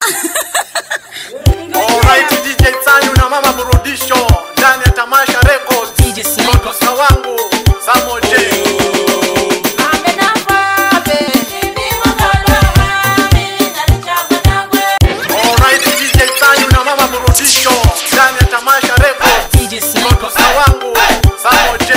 Alright, DJ Sanyu na mama burudisho ndani ya Tamasha Records. DJ Sniper. Producer wangu Samo J. Alright, DJ Sanyu na mama burudisho ndani ya Tamasha Records. DJ Sniper. Producer wangu Samo J.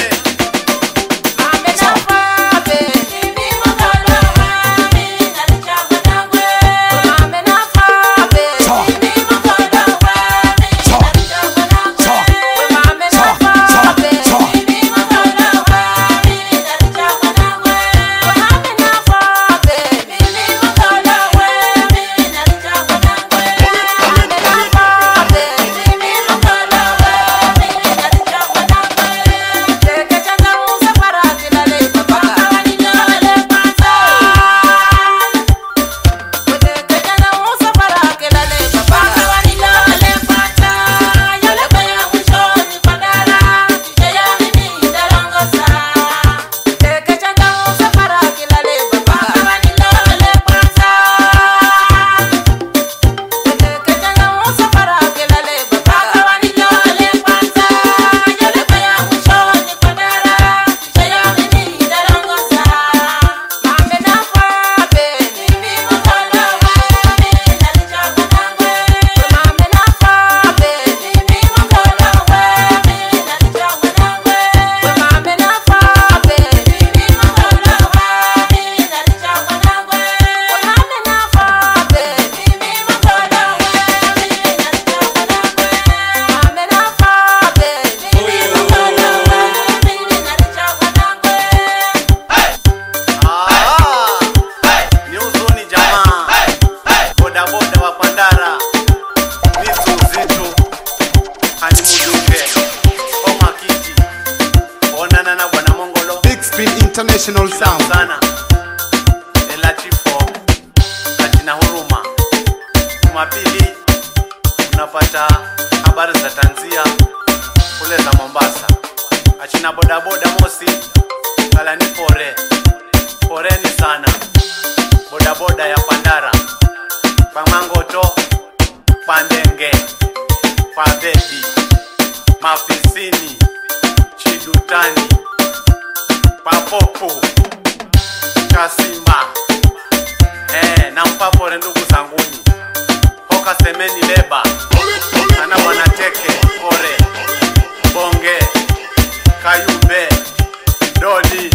Ah, ni huzuni jamaa. Boda boda wa Pandara. Vitu zitu. Hani muduke. Oma kiti. Onana na bwana Mongolo. Big Screen International Salamu Sound. sana. Ela chifo. Katina huruma. Jumapili unapata habari za tanzia kule za Mombasa. Achina boda boda mosi. Kala ni pore. Poreni sana. Boda boda ya Pandara. Pamangoto. Pandenge. Pabebi. Mafisini. Chidutani. Papopo. Kasimba. Eh, na mpapore ndugu zanguni. Hoka semeni leba. Ana bwana teke ore. Bonge. Kayumbe. Dodi.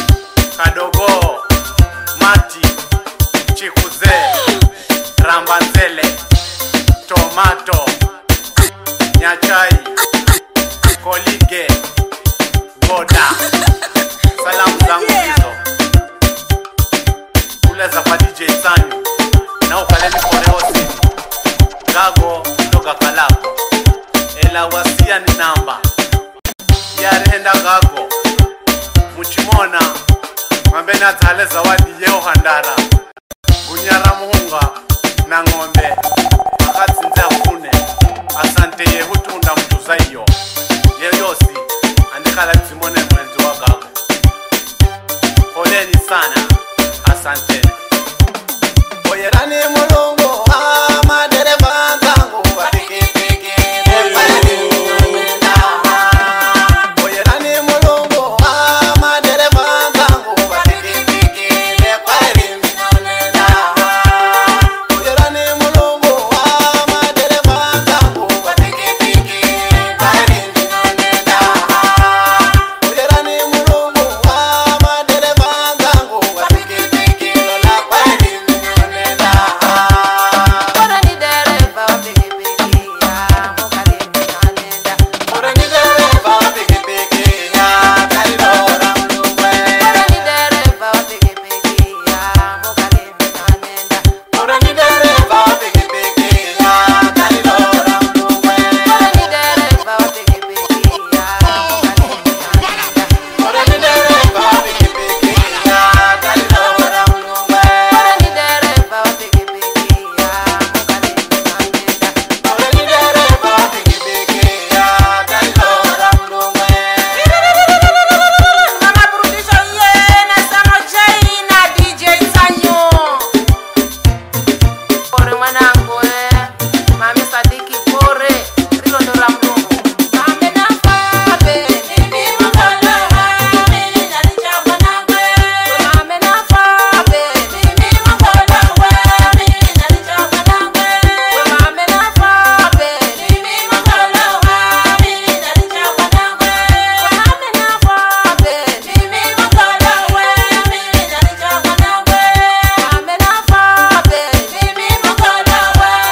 Kadogo. Mati. Chikuze. Rambanzele. Tomato. Nyachai. Kolige. Boda. Salamu zangu hizo kule za kwa DJ Sanyu na ukaleni koreosi gago toka kalako ela wasia ni namba yarenda gago muchimona mwambeni adzale zawadi yeo handara gunyara muhunga na ng'ombe akatsinze afune asante yehutunda mtuza iyo yeyosi andikala dzimone mwenzi wa gago poleni sana asanteni oyerani mulungu ah, madereva zangu wa pikipiki oyerani mulungu ah, madereva zangu wa pikipiki oyerani mulungu langu eh. Mami Sadiki Kore, rilo ndo la mdomo. Mame na fabe, mimi mkono wami, nalicha mwanangu. Mame na fabe, mimi mkono wami, nalicha mwanangu. Mame na fabe, mimi mkono wami, nalicha mwanangu. Mame na fabe, mimi mkono wami, nalicha mwanangu. Mame na fabe, mimi mkono wami, nalicha mwanangu. Mame na fabe, mimi mkono wami, nalicha mwanangu. Mame na fabe, mimi mkono wami, nalicha mwanangu. Mame na fabe, mimi mkono wami, nalicha mwanangu. Mame na fabe, mimi mkono wami, nalicha mwanangu.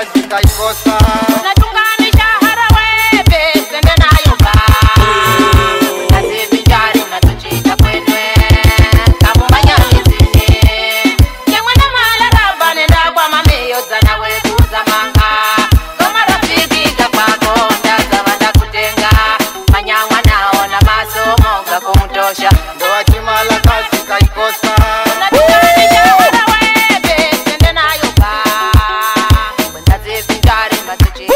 kazi kaikosa unatunganisha harawe sende nayo ba nazivinjari unatuchita kwenwe kamumanyalizini yemwena malaraba nenda kwa mameyoza nawe kuzamanga komarafiki gakwako ndazava ndakutenga manyamwa nao na masomo gakumutosha ndoa chimala kazi kaikosa unatunganisha harawe sende nayo ba ndazivinjari unatuchita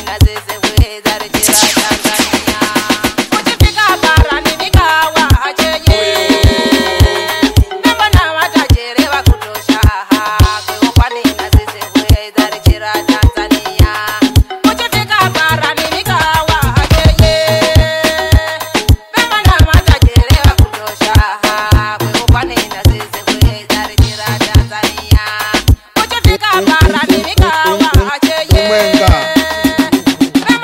na sisi kuweza rejea Tanzania. Ukifika barani mikawa cheye Nembo na matajiri wa kutosha Kwa kwani na sisi kuweza rejea Tanzania. Ukifika barani mikawa cheye Nembo na matajiri wa kutosha Kwa kwani na sisi kuweza rejea Tanzania. Ukifika barani mikawa cheye Umwenga.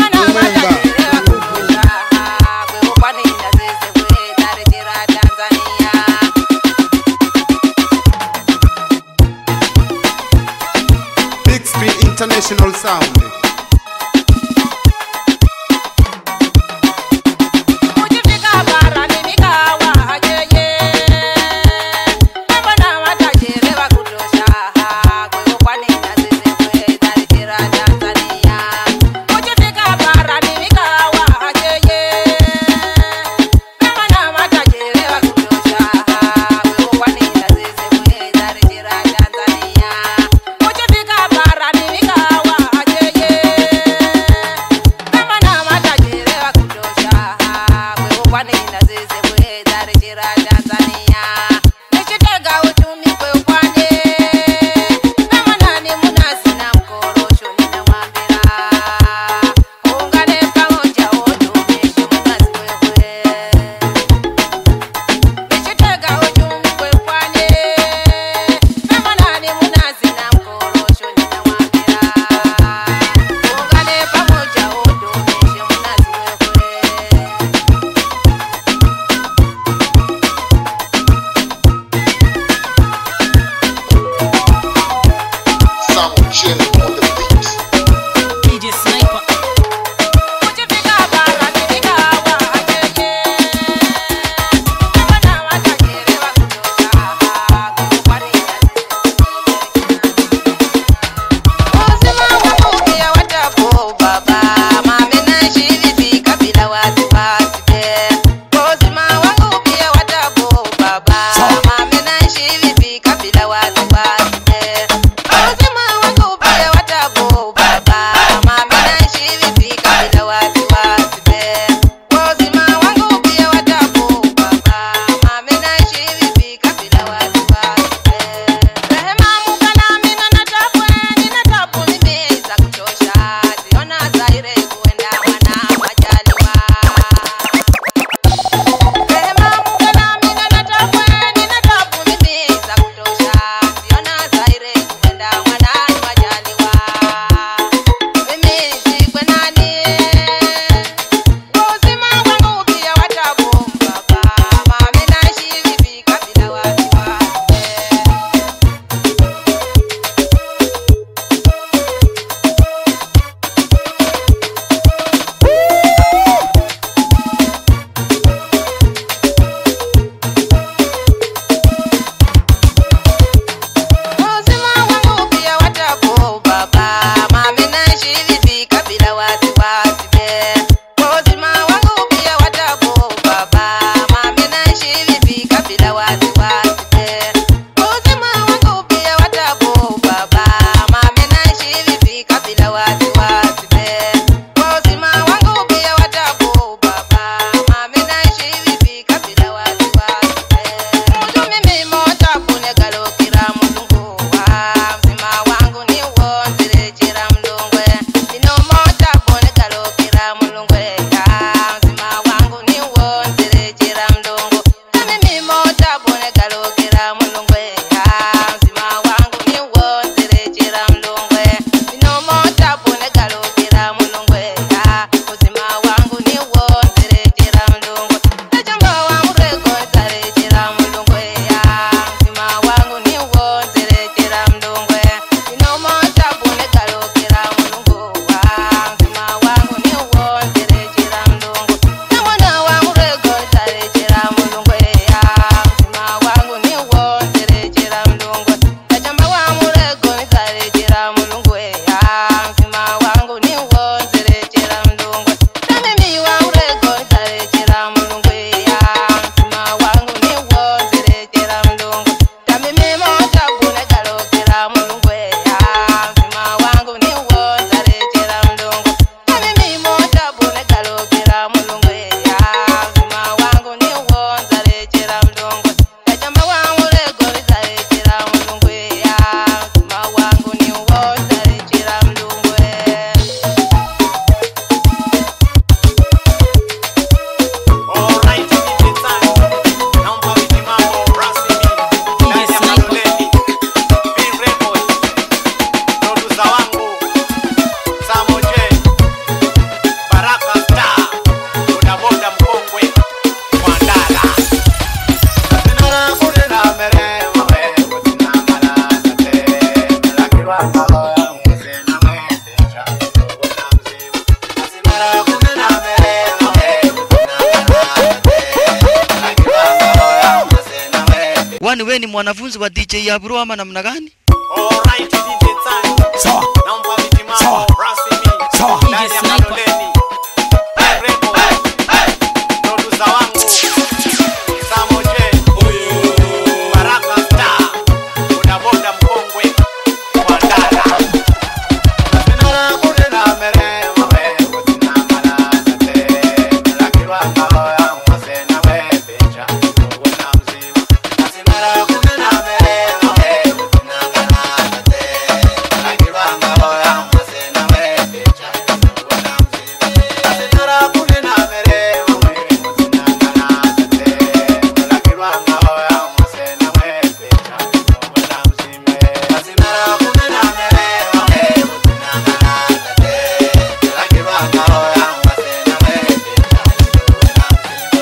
kwani we ni mwanafunzi wa DJ Yabro ama namna gani? Alright, DJ Time. Sawa. Naomba viti mambo, Sawa. rasmi. Sawa. Ndani ya DJ Sniper. Kaloleni. Hey, Remo. Producer wangu. Samo J. Baraka Star. Bodaboda mkongwe. Wadala. Sinara kunena mere, mwe, kutina mala, sate. Lakirwa kahoya, mwase na we, pecha, kuona mzima. Sinara kunena mere, mwe, kutina mala, sate. Lakirwa kahoya, mwase na we, pecha, kuona mzima. Sinara kunena mere, mwe, kutina mala, sate. Lakirwa kahoya, mwase na we, pecha, kuona mzima. Sinara kunena mere, mwe, kutina mala, sate. Lakirwa kahoya, mwase na we, pecha,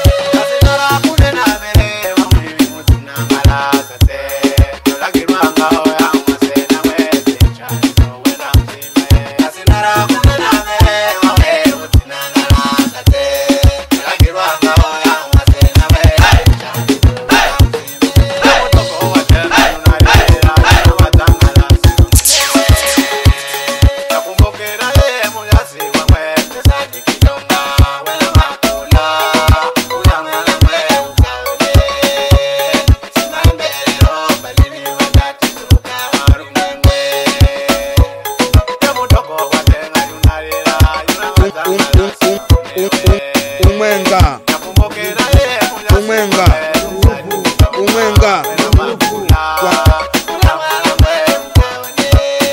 Nakumbukira ye munyasi wa mwe Pesadi kidonga wela makula Kula mwana mwe ukaone Simambelero balini wakati tuka warume mwe Yamutoko watenga yunalira Yunawazanga nasi umwenga Nakumbukira ye munyasi Umwenga. wa mwe Pesadi kidonga Umwenga. wela makula Kwa- Kula mwana mwe ukaone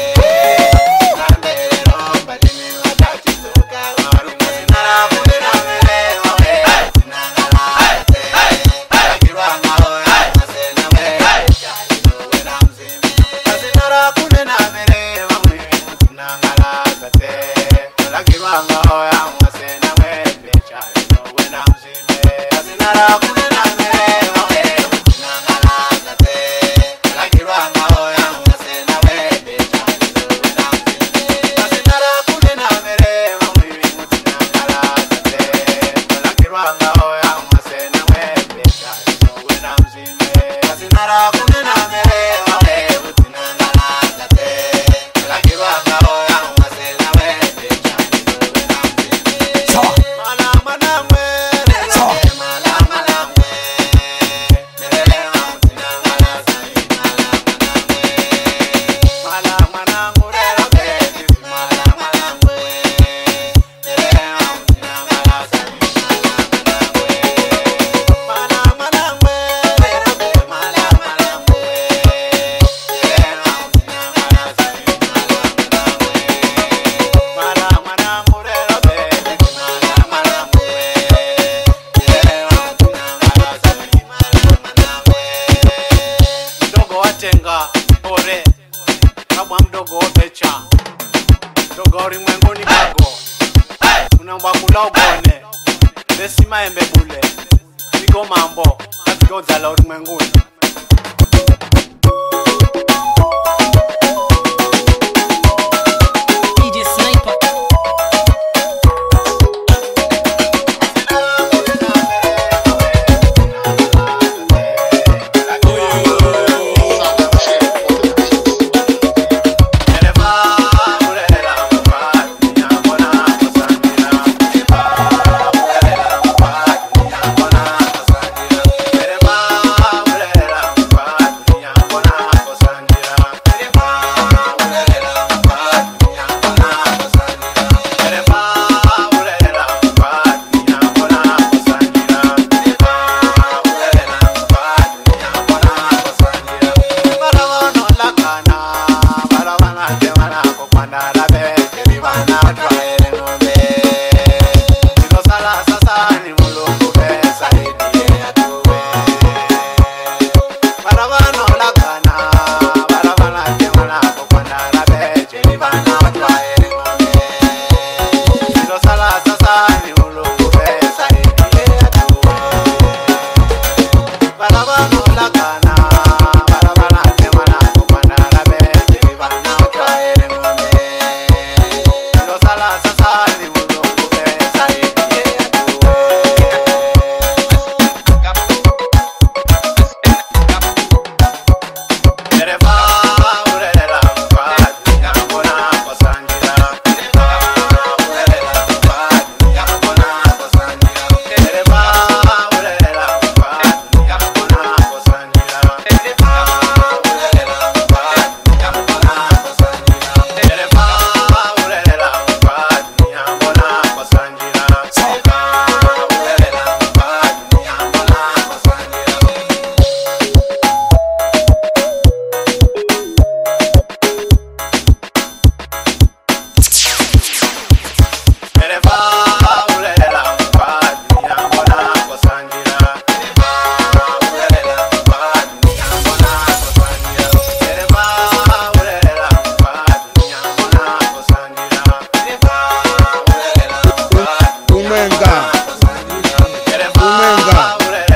sawa Sawa. mdogo watenga ore kabwa mdogo opecha mdogo wa ulimwenguni kago unaomba kula ugone besi maembe bule vigo mambo kazigodzala ulimwenguni DJ Sniper. Dereva, Umwenga. Umwenga.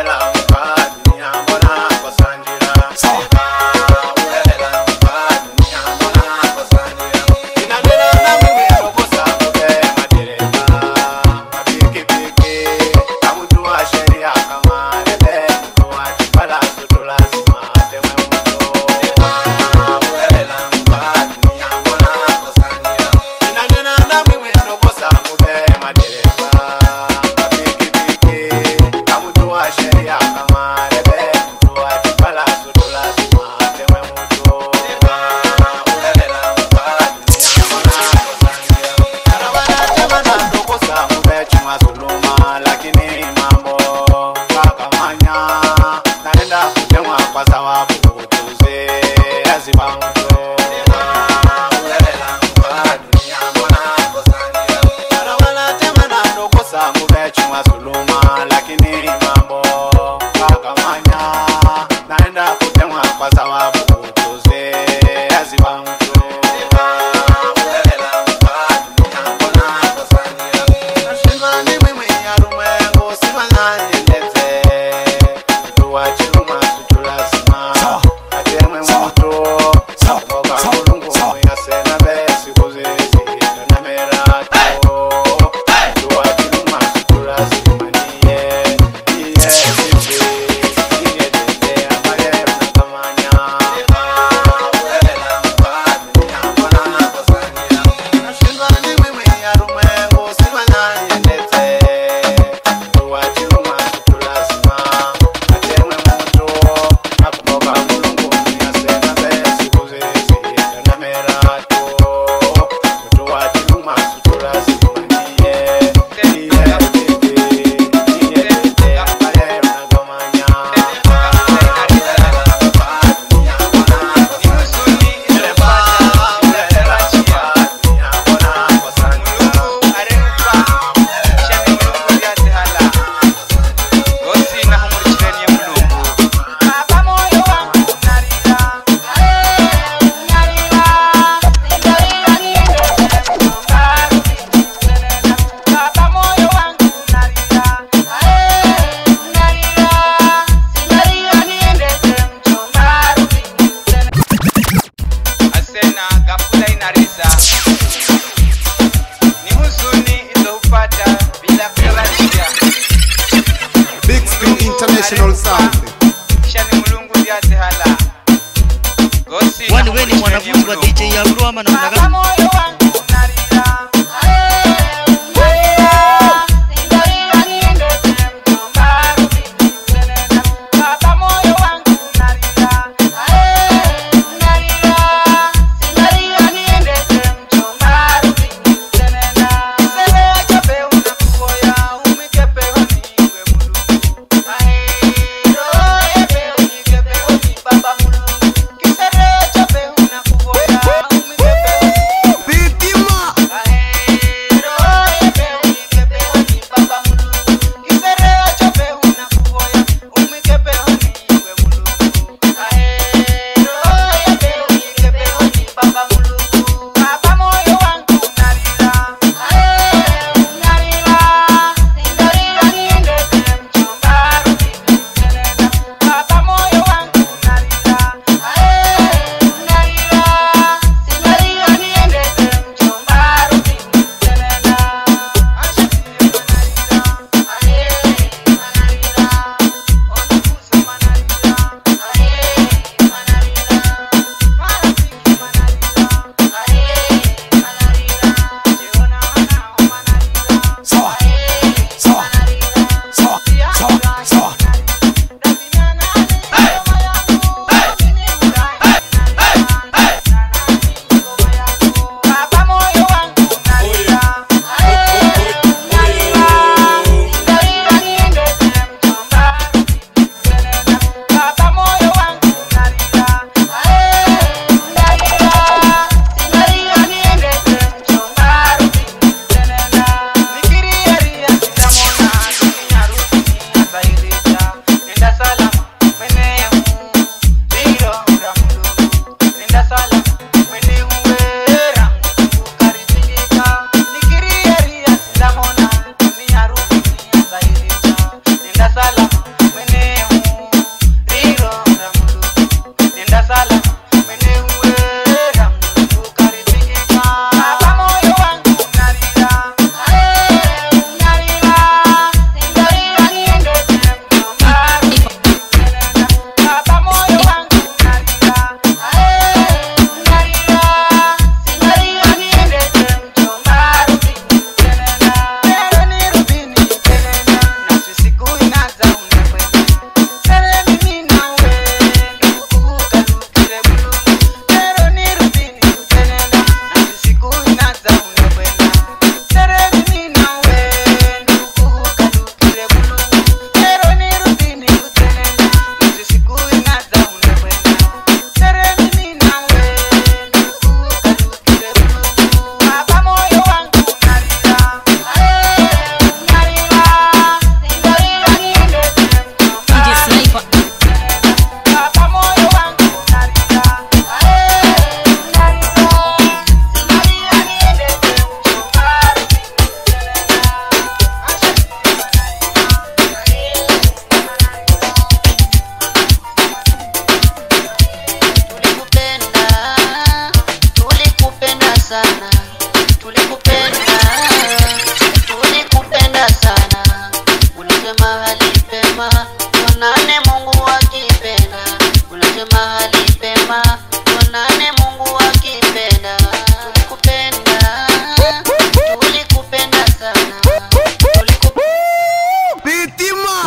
lakini mambo kakamanya naenda kutemwa kwa sababu ujuzi lazima mtu lakini mambo kakamanya naenda kutemwa kwa sababu ujuzi lazima mtu asena gafula inarisa ni huzuni iliyopata bila kutarajia Big Screen International Sound. shani mulungu vyatehala gosi Kwani wewe ni mwanafunzi wa DJ Yabro ama namna gani? Baba Mulungu, kisere chape una kuvoya, umikepe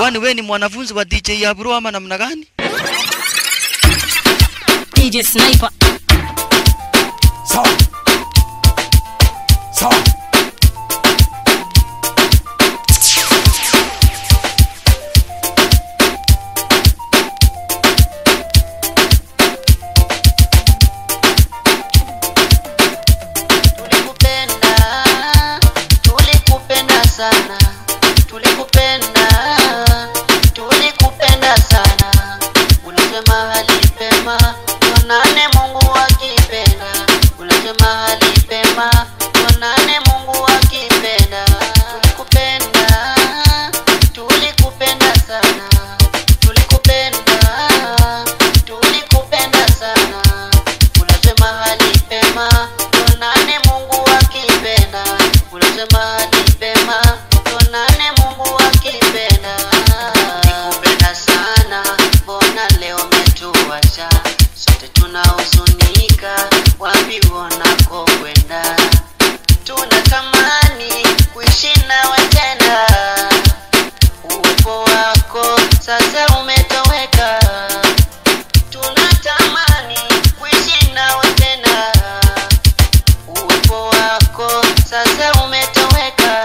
kwani we ni mwanafunzi wa DJ Abro ama namna gani? DJ Sniper. tulikupenda tulikupenda sana tulikupenda tulikupenda sana ulisema hali pema tuonane mungu akipenda ulisema hali pema tuonane mungu akipenda tulikupenda tulikupenda sana tulikupenda tulikupenda sana unasema hali pema tuonane mungu akipenda unasema hali pema tuonane mungu akipenda nikupenda sana mbona leo umetuacha sote tunahuzunika wapi unako kwenda tunatamani kuishi nawe tena uwepo wako sasa umetoweka tunatamani kuishi nawe tena uwepo wako sasa umetoweka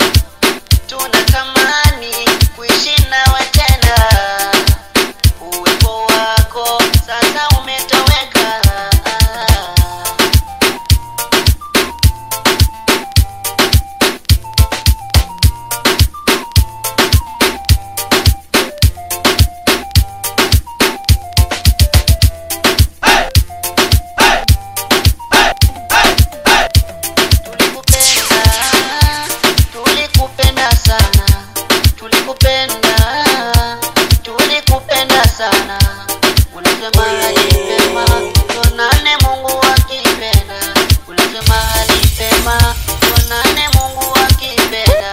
tunatamani kuishi nawe tena uwepo wako sasa umetoweka tulikupenda tulikupenda sana tulikupenda tulikupenda sana unasema alipema tuonane mungu akipenda unasema alipema tuonane mungu akipenda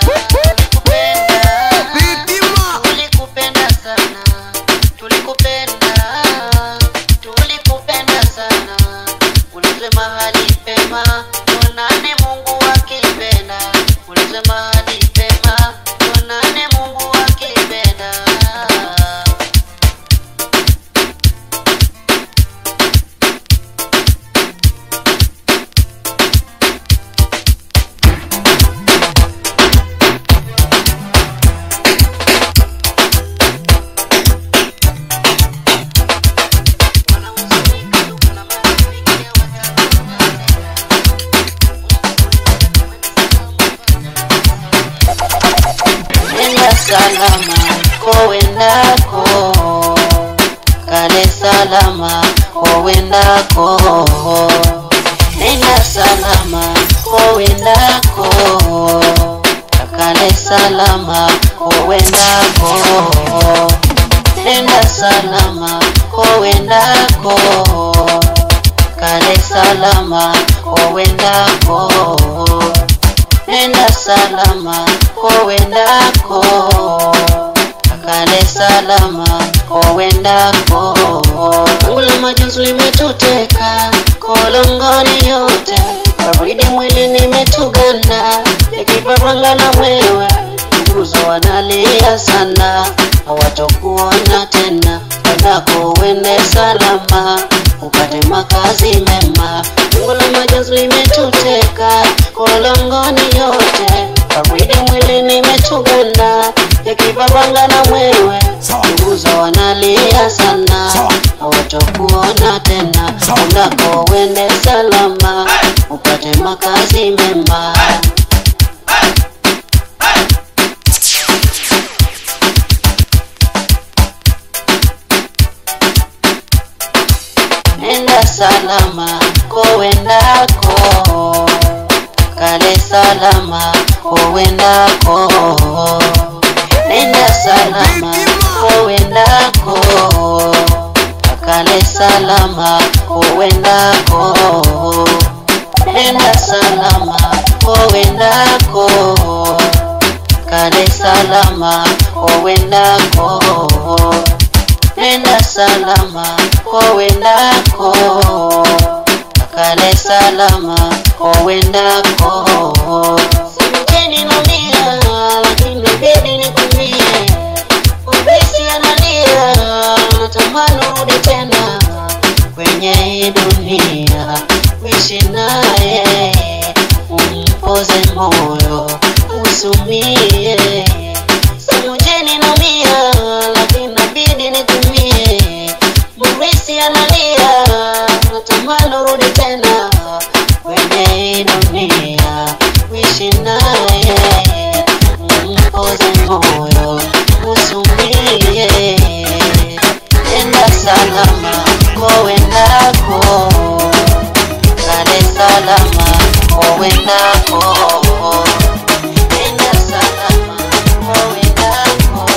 tulikupenda tulikupenda sana tulikupenda tulikupenda sana ulisema hali pema tuonane mungu akipenda ulisema hali pema tuonane mungu akipenda nenda salama kowendako kale salama kowendako nenda salama kowendako kale salama kowendako nenda salama kowendako kale salama kowendako nenda salama kowendako akale salama kowendako ngula majonzi limetuteka kolongoni yote baridi mwili nimetuganda ikiparanga na mwewe nguzo wanalia sana hawatokuona tena wendako wende salama upate makazi mema ngula majonzi limetuteka kolongoni yote baridi mwili nimetuganda yakipapanga na mwewe nguzo wanalia sana hawatokuona tena undako wende salama upate makazi mema nenda salama kowendako kale salama kowendako nenda salama kowendako kale salama kowendako nenda salama kowendako kale salama kowendako nenda salama kowendako kale salama kowendako simjeni nalia lakini bidi nikwambie nitumie samujeni naumia lakini nabidi nitumie murisi analia natamani urudi tena kwenye hii dunia kuishi naye mpoze moyo usumie enda salama kowendako kale salama kowendako enda salama kowendako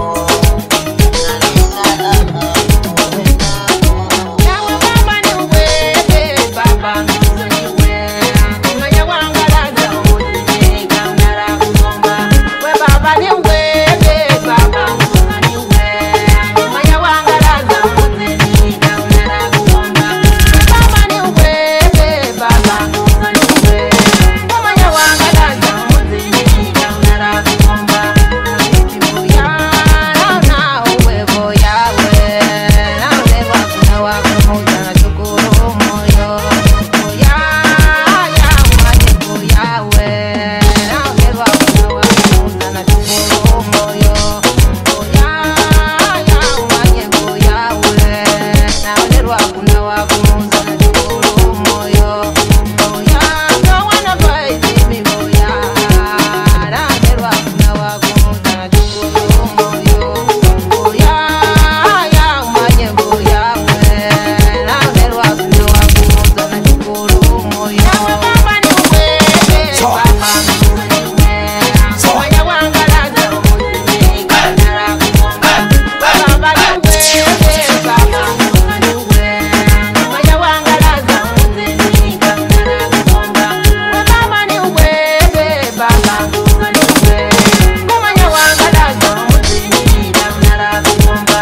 kale salama kowendako Nawe baba ni wewe, baba ni wewe. Mwenye wangalaza uzinika unara kusomba. We baba ni wewe, baba ni wewe. Mwenye wangalaza uzinika unara kusomba. We baba ni wewe, baba ni wewe. Mwenye wangalaza uzinika unara kusomba. Boya, na uwe boya we. Na uleva kuna wakumuza na shukuru moyo. Boya, ya umanye boya we. Na uleva kuna wakumuza na shukuru moyo. Boya, ya umanye boya we. Na uleva kuna wakumuza na shukuru moyo. Boya, no wanna fight me boya. Na uleva kuna wakumuza na shukuru moyo. Boya, ya umanye boya we. Na uleva kuna wakumuza na shukuru moyo. Nawe baba ni wewe, baba ni wewe. Mwenye wangalaza uzinika unara kusomba. Baba ni wewe, baba ni wewe. Mwenye wangalaza uzinika unara kusomba. Baba ni wewe, baba ni wewe. Mwenye wangalaza uzinika unara kusomba.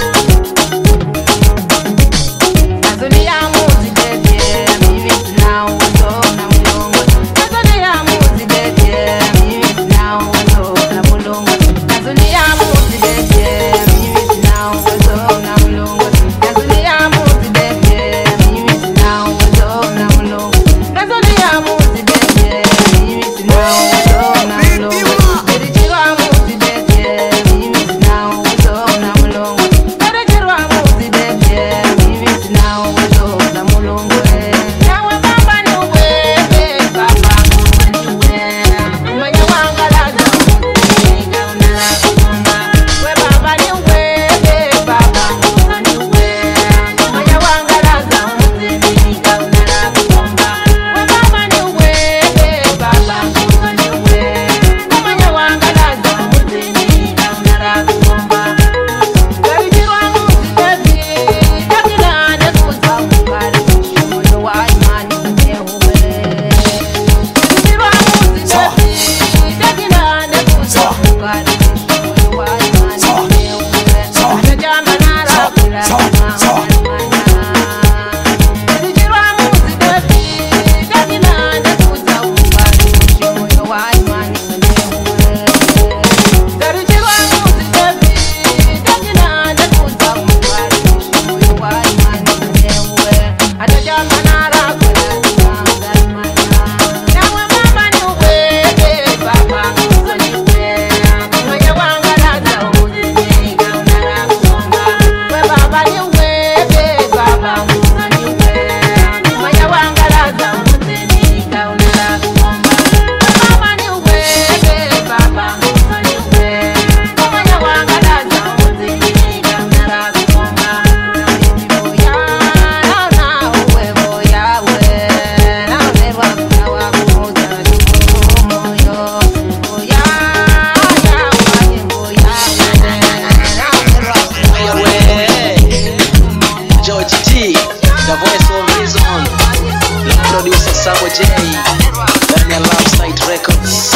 Tanzania muzidedye, mimi sina uwezo na mulongo. Tanzania muzidedye, mimi sina uwezo na mulongo. Tanzania muzidedye, mimi sina uwezo na mulongo. Tanzania muzidedye, mimi sina uwezo na mulongo. Tanzania muzidedye, mimi sina uwezo na mulongo. Erijirwa muzidedye, mimi sina uwezo na mulongo. Erijirwa muzidedye, mimi sina uwezo na mulongo. Nawe baba ni wewe, baba ni wewe. Mwenye wangalaza uzinika unara kusomba. We baba ni wewe, baba ni wewe. Mwenye wangalaza uzinika unara kusomba. We baba ni wewe, baba ni wewe. Mwenye wangalaza uzinika unara kusomba. George T, the voice of reason, the producer Samo J, ndani ya Love Site Records.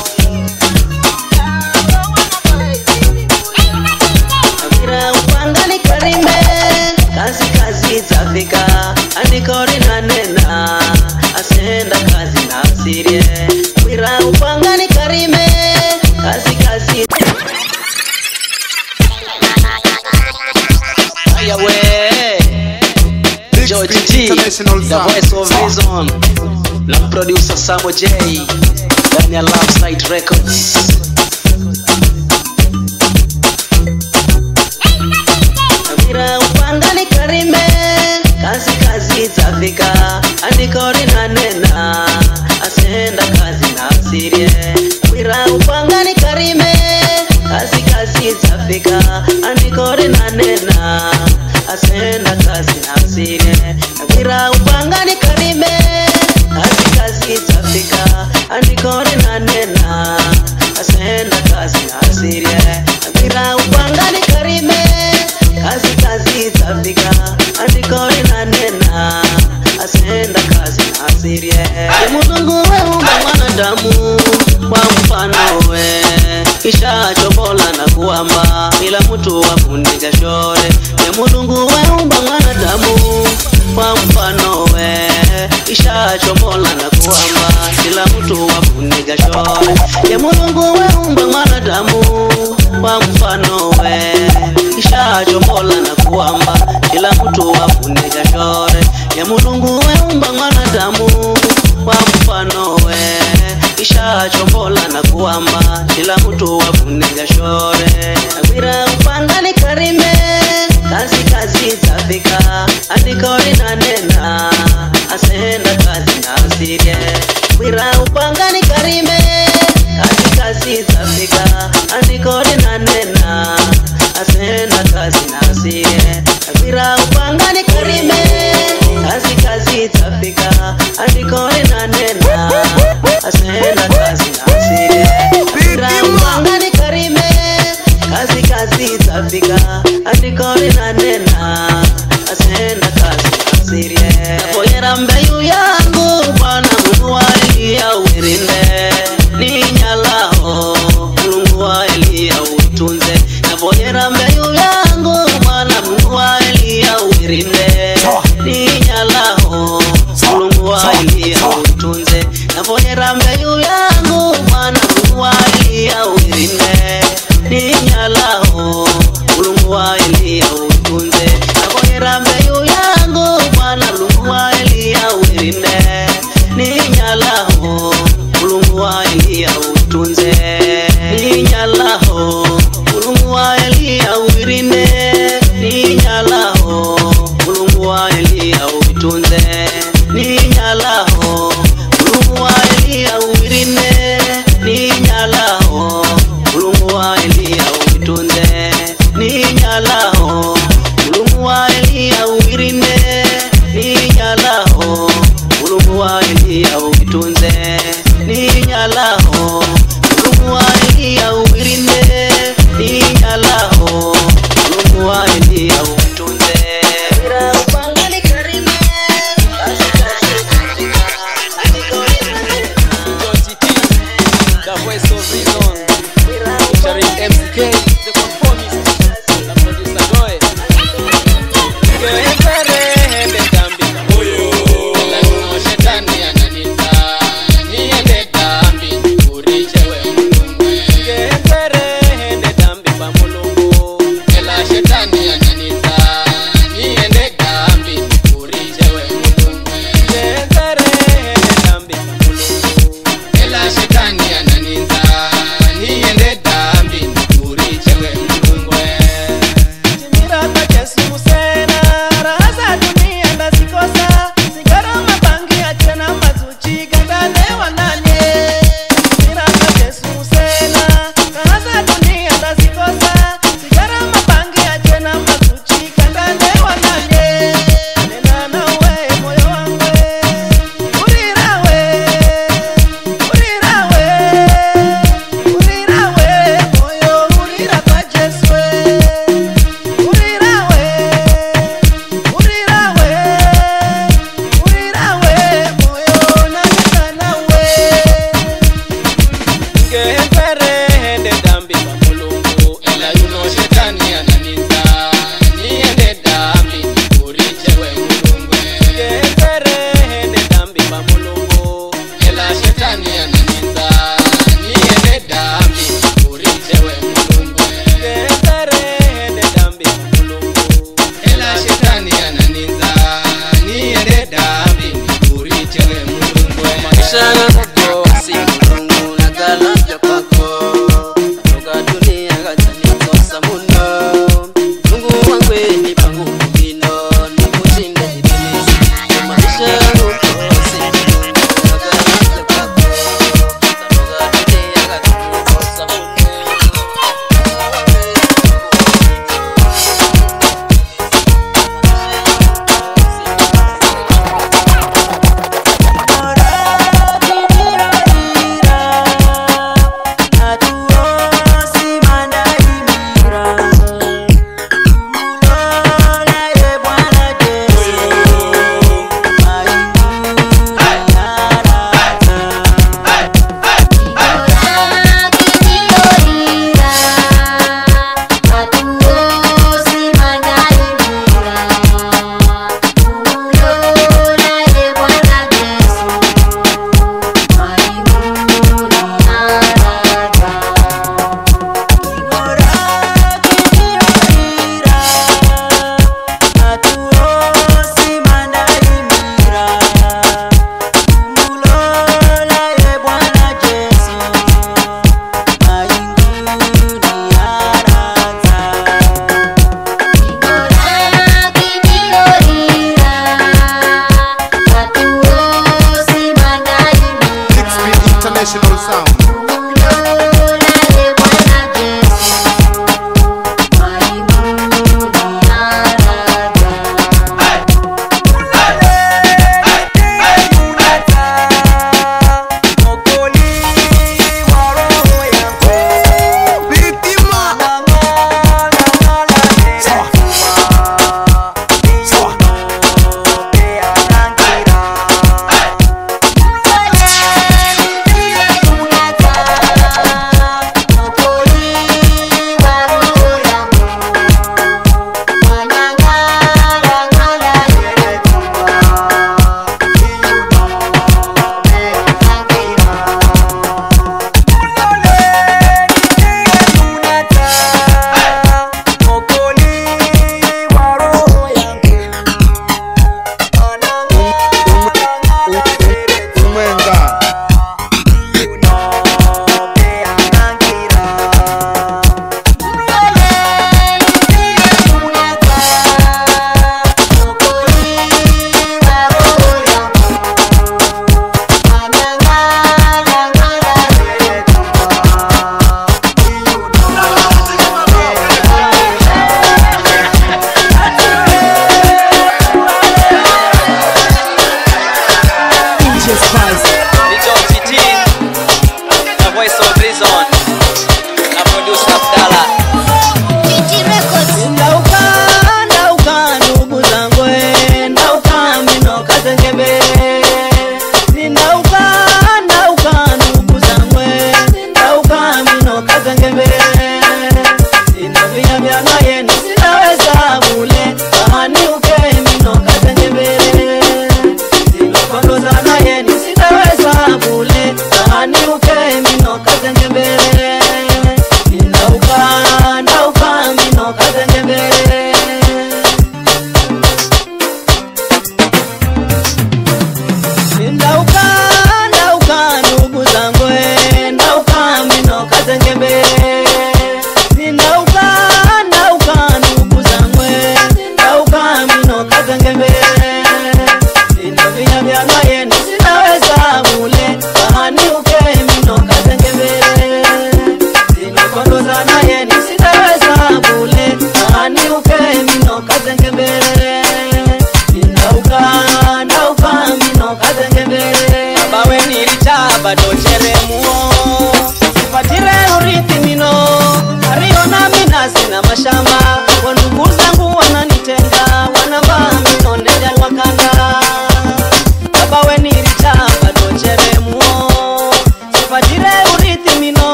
Mira upangani karime kazi kazi zafika andikori na nena asenda kazi na asirie Mira upangani karime kazi kazi Haya we, Big George Speed T, International the Sound. voice of reason, na producer Samo J, ndani ya Love Site Records. Kabira upanga ni karime kazi kazi zafika andiko linanena asenda kazi na asirie Kabira upanga ni karime kazi kazi zafika andiko linanena asenda kazi na asirie Kabira upanga ni karime kazi kazi zafika andiko linanena asenda kazi na asirie Kabira upanga ni karime kazi kazi zafika andiko linanena asenda kazi na asirie Ye mulungu weumba mwanadamu kwa mfano we kisha chobola na kuamba ila mtu wafunika shore Ye mulungu weumba mwanadamu kwa mfano we kisha chobola na kuamba ila mtu wafunika shore Ye mulungu weumba mwanadamu kwa mfano we kisha chobola na kuamba kila mtu wafunika shore ya mulungu weumba mwanadamu kwa mfano we kisha chobola na kuamba kila mtu wafunika shore Agwira upanga ni karime kazi kazi zafika andiko linanena asenda kazi na asirie Agwira upanga ni karime kazi kazi zafika andiko linanena asenda kazi na asirie Agwira upanga ni karime kazi kazi zafika andiko linanena asenda kazi na asirie Agwira upanga ni karime kazi kazi zafika andiko linanena asenda kazi na asirie napoyera mbeyu yangu bwana mungu waliya wirinde ninyalaho mulungu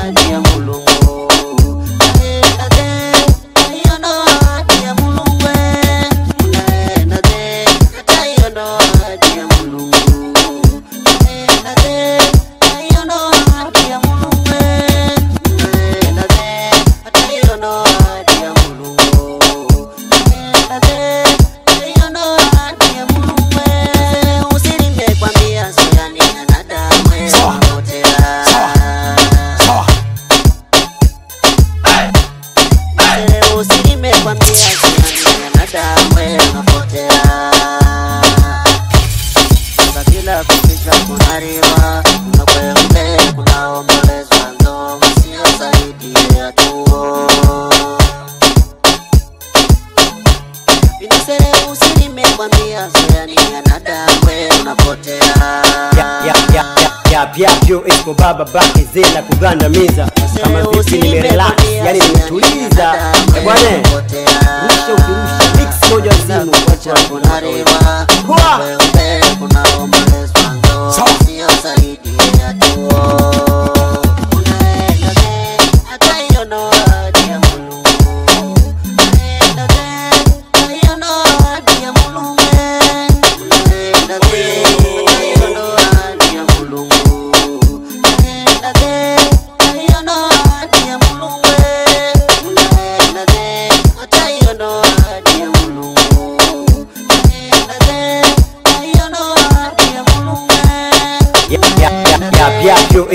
ahadi ya mulungu Naenda de, hiyo ndo ahadi ya mulungu Naenda de, hata hiyo ndo ahadi ya mulungu Naenda de, hiyo ndo ahadi ya mulungu Naenda de, hata hiyo ndo ahadi ya mulungu Naenda de, hiyo ndo ahadi ya mulungu Usilimie kwambia soyani anadamu unapotea Leo usilime kwambia soyani anadamu unapotea Sasa kila kukicha kunariwa kuna kweupe kunaombolezwa ndo masio zaidi ya tuo Vinasere usilime kwambia soyani anadamu unapotea yapyapyo iko baba bake zela kugandamiza kama vipi nimerelax yani nimetuliza Eh, bwana rusha ukirusha mix moja zimu wacha kunariwa Hua! kweupe kunaombolezwa ndo sio zaidi ya tuo Unaenda de, hata hiyo ndo ahadi ya Mulungu. Unaenda de, hata hiyo ndo ahadi ya Mulungu. Unaenda de, hata hiyo ndo ahadi ya Mulungu. Unaenda de, hata hiyo ndo ahadi ya Mulungu. Unaenda de, hata hiyo ndo ahadi ya Mulungu. Unaenda de, hata hiyo ndo ahadi ya Mulungu. yapyapyo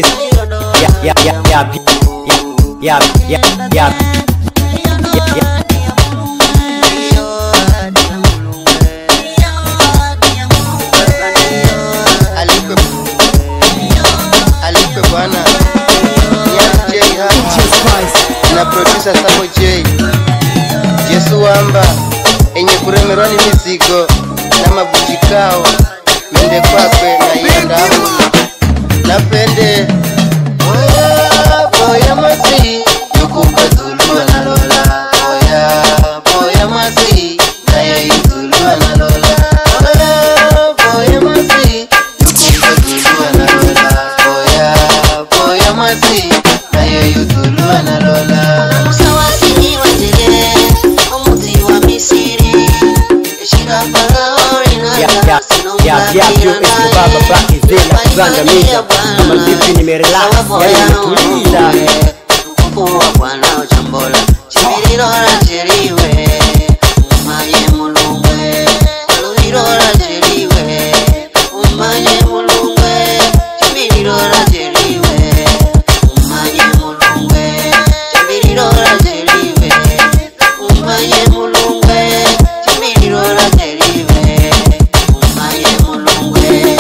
Alikwe Alikwe bwana Niani J hapa na producer Samo J Jesu wamba enye kuremerwa ni mizigo na mabujikao mende kwakwe na iyandamu napende Oya, boya masi yukukatulua na lola Oya, boya masi naye yutulua na lola Oya, boya masi yukukatulua na lola Oya, boya masi naye yutulua na lola Musawasini wajele, omuti wa Misiri, eshira Farao linaga, yapyapyo iko baba bake zela kugandamiza kama vipi nimerelax yani nimetuliza Mkufu wa Bwana uchambola, chimiriro racheriwe, umanye mulungwe, aluriro racheriwe, umanye mulungwe, chimiriro racheriwe, umanye mulungwe, chimiriro racheriwe, umanye mulungwe, chimiriro racheriwe, umanye mulungwe.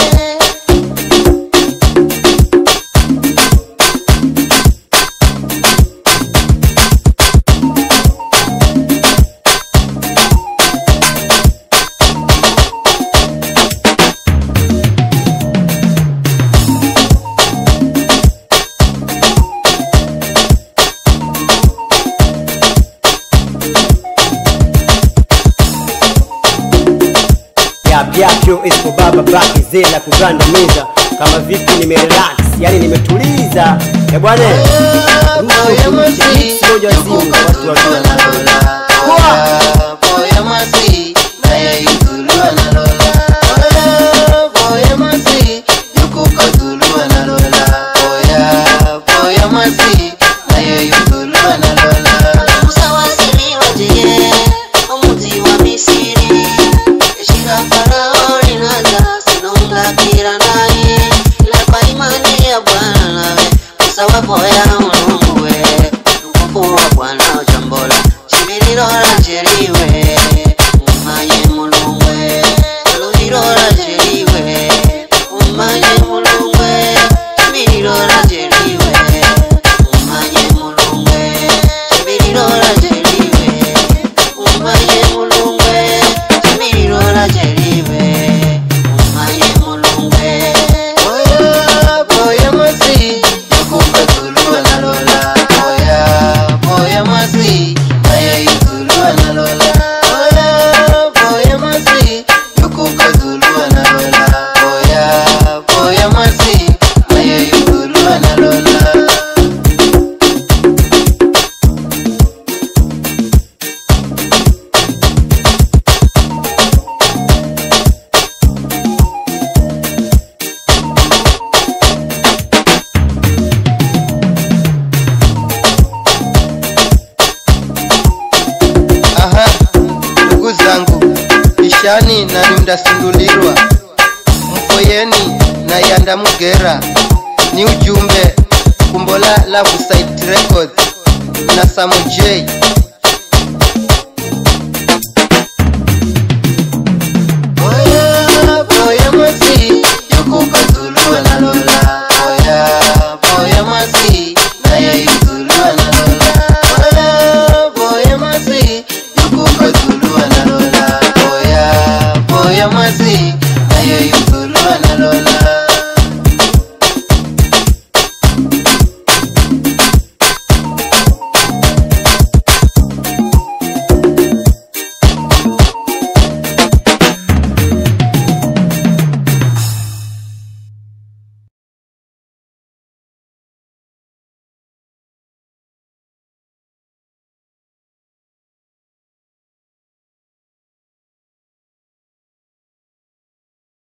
yapyapyo iko baba bake zela kugandamiza kama vipi nimerelax yani nimetuliza Eh, bwana rusha ukirusha mix moja zimu watu wakiwa Musawasili wajeye, omuti wa Misiri, eshira Farao linaga, sinongakira naye, lapa imani ya Bwana nawe, musawapoya Mulungu we, mkufu wa Bwana uchambola, chimiriro racheriwe, umanye Mulungu we, aluriro racheriwe, umanye Mulungu we, chimiriro racheriwe, umanye Mulungu we, ndasindulirwa mpoyeni na yanda mugera ni ujumbe kumbola Love Site Records na Samo J Boya, boya mwasi